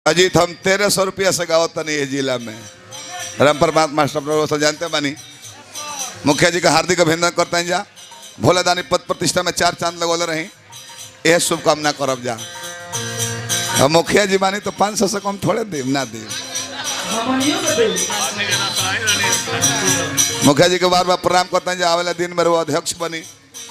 अजीत हम तेरह सौ रुपया से गावत तनी ये जिला में राम परमात्मा मास्टर प्रभु सब जानते बानी मुखिया जी का हार्दिक अभिनंदन करते हैं जा भोला दानी पद प्रतिष्ठा में चार चांद लगोले रही यह शुभकामना करब जा अब मुखिया जी बानी तो पाँच सौ से कम थोड़े देव ना देव मुखिया जी के बार बार प्रणाम करते हैं जा आवेला दिन में वो अध्यक्ष बनी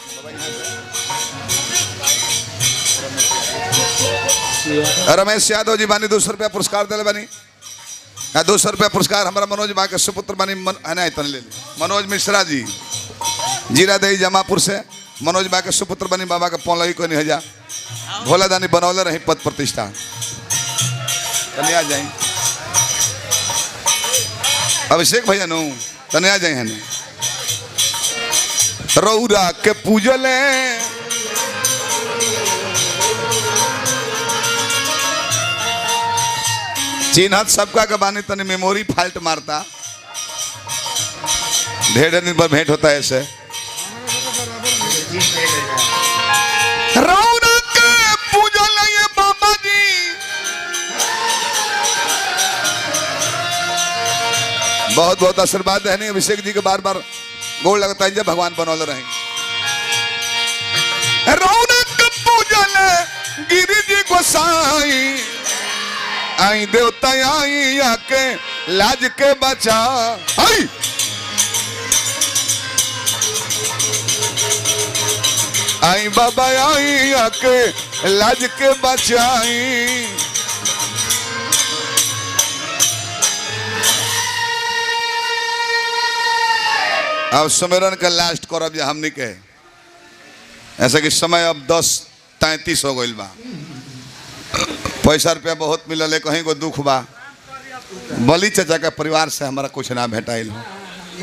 रमेश यादव जी बानी दो सौ रुपया पुरस्कार दिले बानी आ दो सौ रुपया पुरस्कार हमारा मनोज बा के सुपुत्र बानी मन, आ, नहीं तन ले ली मनोज मिश्रा जी जीरा दही जमापुर से मनोज बा के सुपुत्र बनी बाबा के पौलही को नहीं हजा भोला दानी बनौले रही पद प्रतिष्ठा तने आ जाए अभिषेक भैया नु तने आ जाए हने रौरा के पूजले चिन्हत सबका के बानी तनी मेमोरी फाल्ट मारता ढेर दिन पर भेंट होता है ऐसे रौनक पूजल ये बाबा जी बहुत बहुत आशीर्वाद है नहीं अभिषेक जी के बार बार गोड़ लगता है जब भगवान बनौले रहे रौनक पूजल गिरी जी गोसाई आई देवता आई आके लाज के बचा आई आई बाबा आई आके लाज के बचाई अब सुमेरन का लास्ट करब जे हमनी के ऐसा कि समय अब दस तैतीस हो गइल बा पैसा रुपया बहुत मिलल है कहीं को दुख बा बली चाचा के परिवार से हमारा कुछ ना भेटाइल हो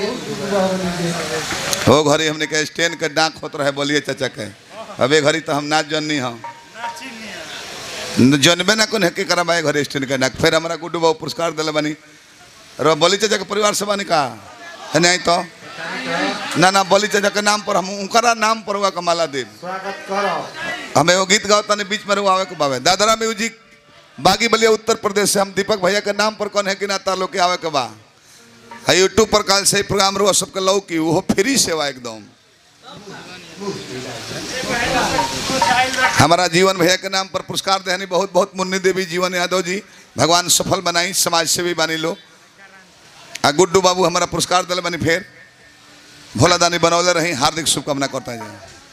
हो घड़ी हमने के स्टैंड के डाक होत रहे बोलिए चाचा के अबे घड़ी तो हम ना जननी हम जनबे ना कौन है के करा भाई घरे स्टैंड के डाक फिर हमारा गुड्डू बाबू पुरस्कार दिले बनी रो बली चाचा के परिवार से बनी का है नहीं तो ना ना बली चाचा के नाम पर हम उनकरा नाम पर हुआ कमाला देव स्वागत करो हमें वो गीत गाओ तने बीच में रुआवे को बावे दादरा म्यूजिक बागी बलिया उत्तर प्रदेश से हम दीपक भैया के नाम पर कौन है कि ना तालो के आवे के बा है यूट्यूब पर काल से ही प्रोग्राम रुआ सबके लौ की वो फ्री सेवा एकदम हमारा जीवन भैया के नाम पर पुरस्कार देहनी बहुत बहुत मुन्नी देवी जीवन यादव जी भगवान सफल बनाई समाज सेवी बनी लो आ गुड्डू बाबू हमारा पुरस्कार दिले बनी फिर भोला दानी बनौले रही हार्दिक शुभकामना करता है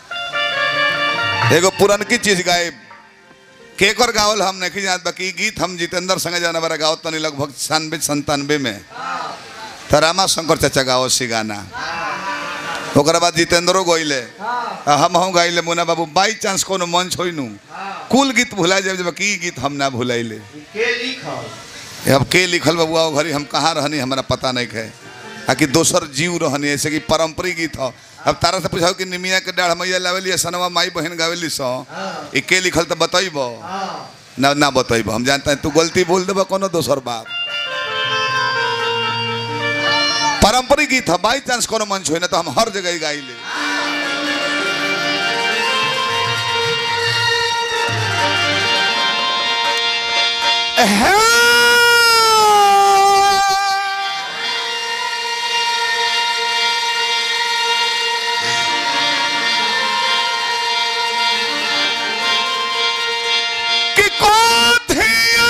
एगो पुरनकी चीज गाए केकर गावल हम नहीं जानत बाकी गीत हम जितेंद्र संगे जाना बारा गावत तनी लगभग छियानवे संतानवे में तो रामा शंकर चाचा गाओ सी गाना ओकरा बाद जितेंद्रो गइले आ हम हम गाइले मुना बाबू बाई चांस कोनो मंच होई नु कुल गीत भुला जाए जब की गीत हम ना भुलाइले के लिखल अब के लिखल बबुआ ओ घड़ी हम कहाँ रहनी हमारा पता नहीं है आ कि दोसर जीव रहनी ऐसे कि पारंपरिक गीत हो अब तारा से पूछाओ कि निमिया के डाढ़ मैया लावेली सनवा माई बहन गावेली सो ई के लिखल तो बताइब ना ना बताइब हम जानते हैं तू गलती बोल देबा कोनो दोसर बात पारंपरिक गीत है बाई चांस कोनो मंच हो ना तो हम हर जगह ही गाई ले कि कोठिया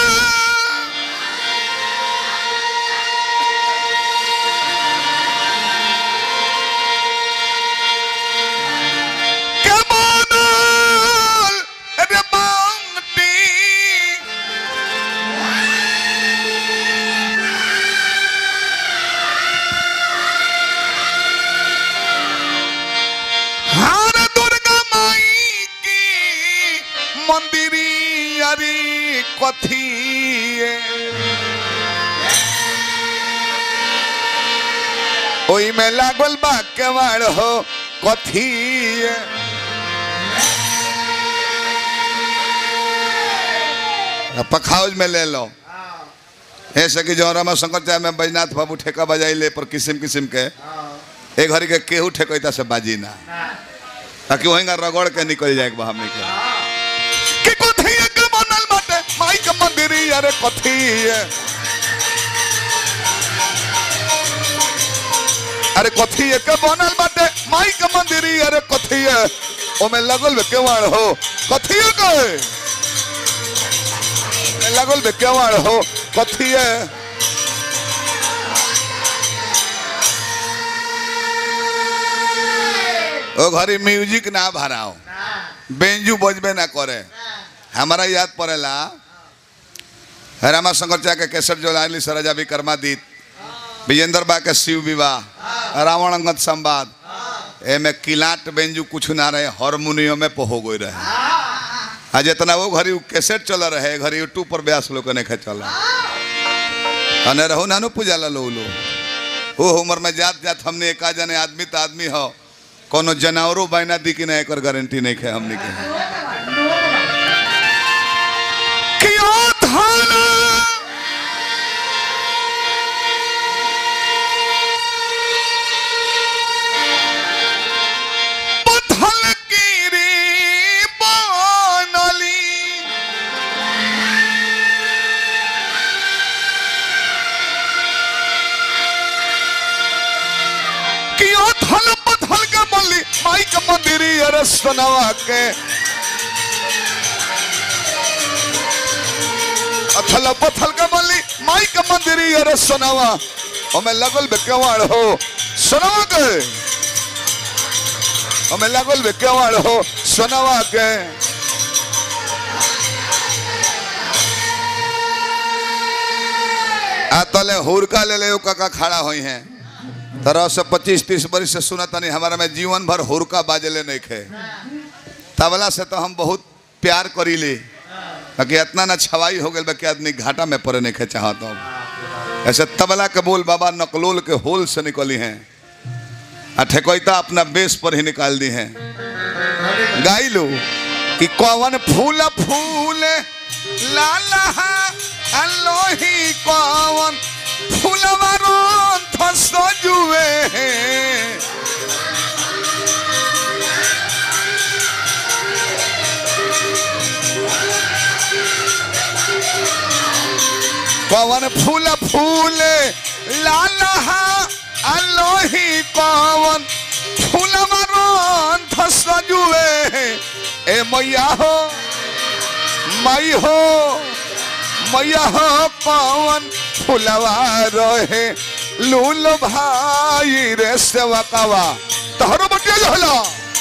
के बनल रे बांटी हार दुर्गा माई की मंदिरी अरी कथी ओई में लागल बा केवाड़ हो कथी पखाउज में ले लो ऐसे कि जो रमा शंकर चाहे में बैजनाथ बाबू ठेका बजाइले पर किस्म किस्म के एक घड़ी के केहू ठेकैता से बाजी ना ताकि वहीं रगड़ के निकल जाए हमने के कि कोठिया के बनल बाटे माई के मंदिरी अरे कथी है अरे कथी है के बनल बाटे माई के मंदिरी अरे कथी है ओमे लगल बे केवाड़ हो कथी है के ओमे लगल बे केवाड़ हो कथी है ओ घरी म्यूजिक ना भराओ बेंजू बजबे ना करे हमारा याद पड़ेला रामा शंकर चा के केसर जो लाली सरजा विक्रमा दीत विजेंद्र बा के शिव विवाह रावण अंगद संवाद एमे किलाट बेंजू कुछ ना रहे हारमोनियम में पहो गई रहे आ जितना वो घरी कैसेट चल रहे घरी यूट्यूब पर ब्यास लोग ने खे चला अने रहू नानू पूजा ला लो लो वो उम्र में जात जात हमने एक जने आदमी तो आदमी हो कोनो जानवरों बैना दी कि ना एक गारंटी नहीं खे हमने के कियो धाना पथल गिरी बनली कियो थल पथल के बनली माई के मंदिरी अरे सनवा के अथल पथल के बनली माई के मंदिरी अरे सनवा ओमे लगल बे केवाड़ हो सनवा के हमें लागल बे केवाड़ हो सोनवा के आ तले हुरका ले ले काका खड़ा होई हैं तरह से पच्चीस तीस बरिस से सुना तनी हमारा में जीवन भर हुरका बाजले नहीं खे तबला से तो हम बहुत प्यार करी ले बाकी इतना ना छवाई हो गई कि आदमी घाटा में पड़े नहीं खे चाहता हूँ ऐसे तबला के बोल बाबा नकलोल के होल से निकली हैं आ ठेकोइता अपना बेस पर ही निकाल दी हैं गाई लो कि कौन फूल फूल लाला अलोही कौन फूलवारो सजुए कौन फूल फूल लाला अलोही कौन फूलवारो सजुए ए मैया हो मई हो मैया हो पवन फुलवा रहे लूल भाई रे सेवकवा तहरो बटिया जो होला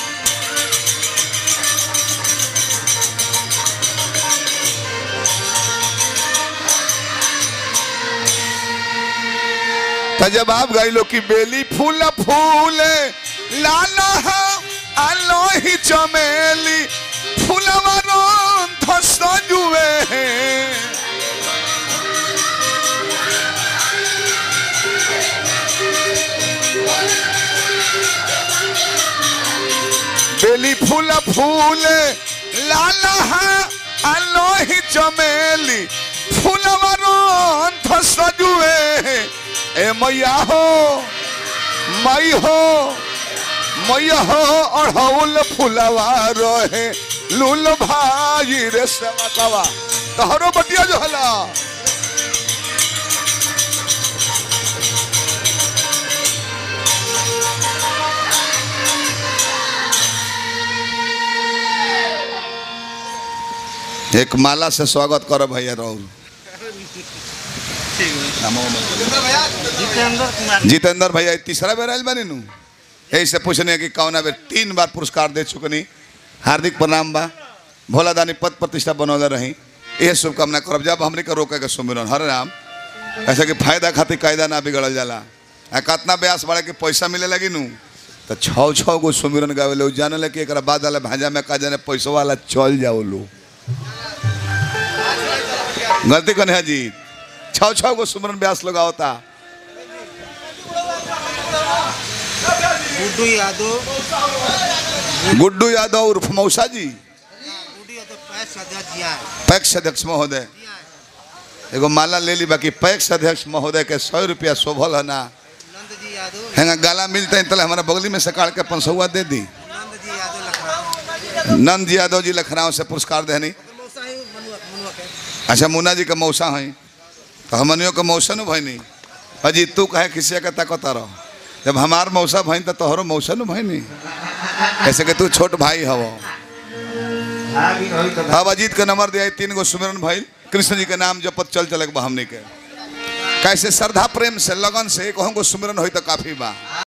त जब आप गाई लो कि बेली फूल फूल लाला आलो ही चमेली फूलवा रोंथ सजुए बेली फूल फूल लाला आलो ही चमेली फूलवा रोंथ सजुए ए मैया हो मई हो मैया हो अढ़ौल फुलवा रहे लूल भाई रे सेवकवा तहरो बटिया जो हला एक माला से स्वागत करो भैया राहुल जितेंद्र कुमार जितेंद्र भैया ई तीसरा बेर आयल बानी नु यही से पूछने कि कौना बेर तीन बार पुरस्कार दे चुकनी हार्दिक प्रणाम बा भोला दानी पद प्रतिष्ठा बनौले रही यह शुभकामना करब जब हमने के रोके के सुमिरन हरे राम ऐसे कि फायदा खातिर कायदा ना बिगड़ल जाला आ कितना ब्यास बड़े के पैसा मिले लगी नु तो छः छः गो सुमिरन गावे लो जाने ले कि एक बाद वाला भाजा में का जाने पैसा वाला चल जाओ लो गलती कने है जी छः छः गो सुमिरन ब्यास लोग आवता गुड्डू यादव गुड्डू यादव उर्फ मौसा जी गुड्डू यादव पैस अध्यक्ष जिया पैक्स अध्यक्ष महोदय एगो माला ले ली बाकी पैक्स अध्यक्ष महोदय के सौ रुपया शोभल है ना नंद जी यादव हेंगा गाला मिलते हैं तले हमारा बगली में से काट के पंसौआ दे दी नंद जी यादव लखनऊ नंद जी यादव जी लखनऊ से पुरस्कार देनी मौसा ही मनुआ मनुआ के अच्छा मुन्ना जी का मौसा है तो हमनियों का मौसा न भैनी अजी तू कहे किसी का ताकत रहो जब हमार मौसा भैन तो तोहरो मौसा न भैनी ऐसे कि तू छोट भाई हवो अब अजीत का नंबर दिया तीन गो सुमिरन भाई कृष्ण जी के नाम जपत चल चलक बा हमने के कैसे श्रद्धा प्रेम से लगन से कहूँ को सुमिरन हो तो काफी बा